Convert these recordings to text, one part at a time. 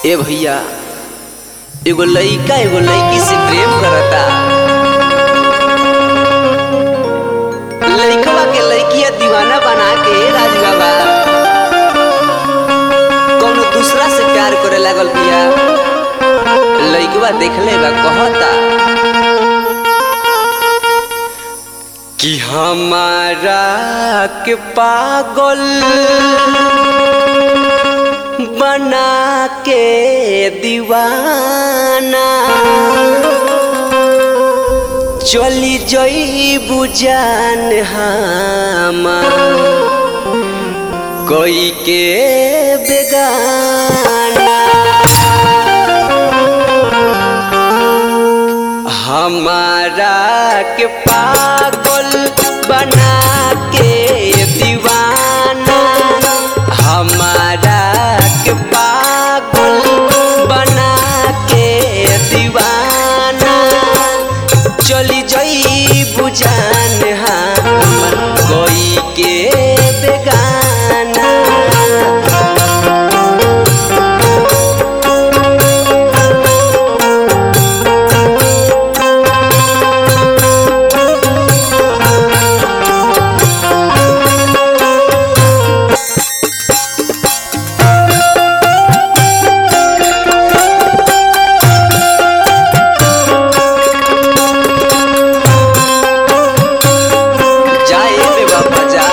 ए भैया एगो लइका एगो लइकी से प्रेम करता लइकवा के लइकिया दीवाना बना के राज बाबा कौनो दूसरा से प्यार करे लागल बिया लइकवा देखले बा कहता कि हमारा के पागल बना के दीवाना चली जई बुजान हमार कोई के बेगाना हमारा के पागल बना के दीवाना हमारा के पागल बना के दीवाना चली जई बुझान हमर कोई के बेगाना जाए रे बाबा जा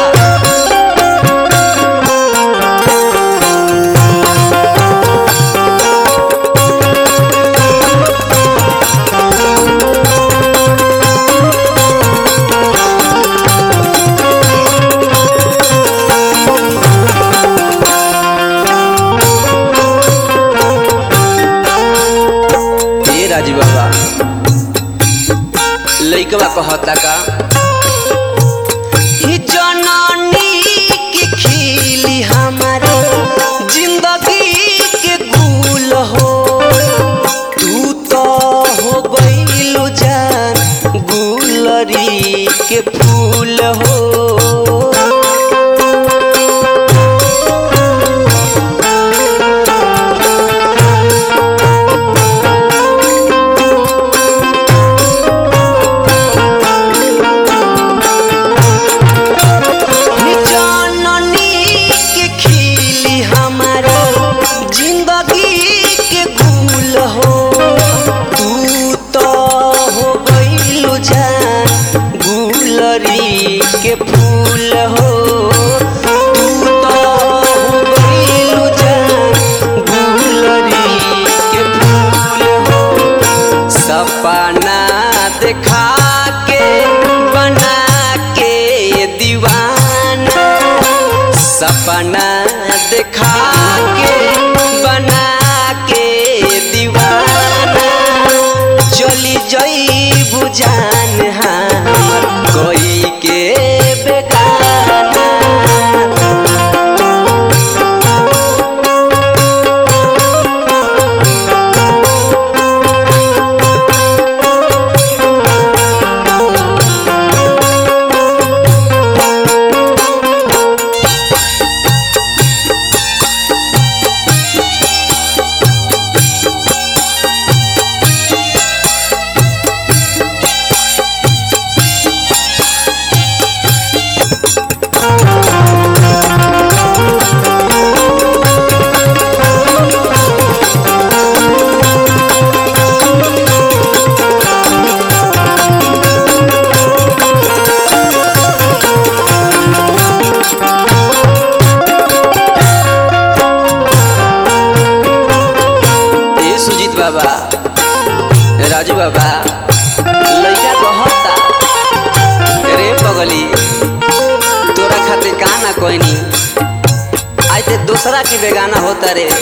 ए राजी बाबा लइकवा कहता का ही जननी की खिली हमारे जिंदगी के गुल हो तू तो हो गइलू जान गुलरी के फूल हो जननी के खिली हमारा जिंदगी के गुल हो तू तो हो गइलू जान गुलरी के फूल हो तू तो हो गइलू जान गुलरी के फूल हो सपना देखा के बना के दीवाना सपना देखा के बना के दीवाना चली जई बुझान हमर कोई के बेगाना ए सुजीत बाबा राजू बाबा लइका कहता रे पगली तोरा खातिर का ना कहनी आज ते दूसरा की बेगाना होता रे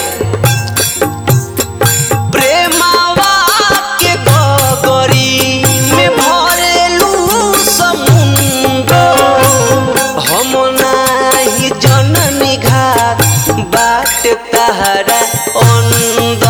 प्रेमावा के गगरी में भरेलू समुंदर हम नाही जननी घाट बाट तहरा अंदर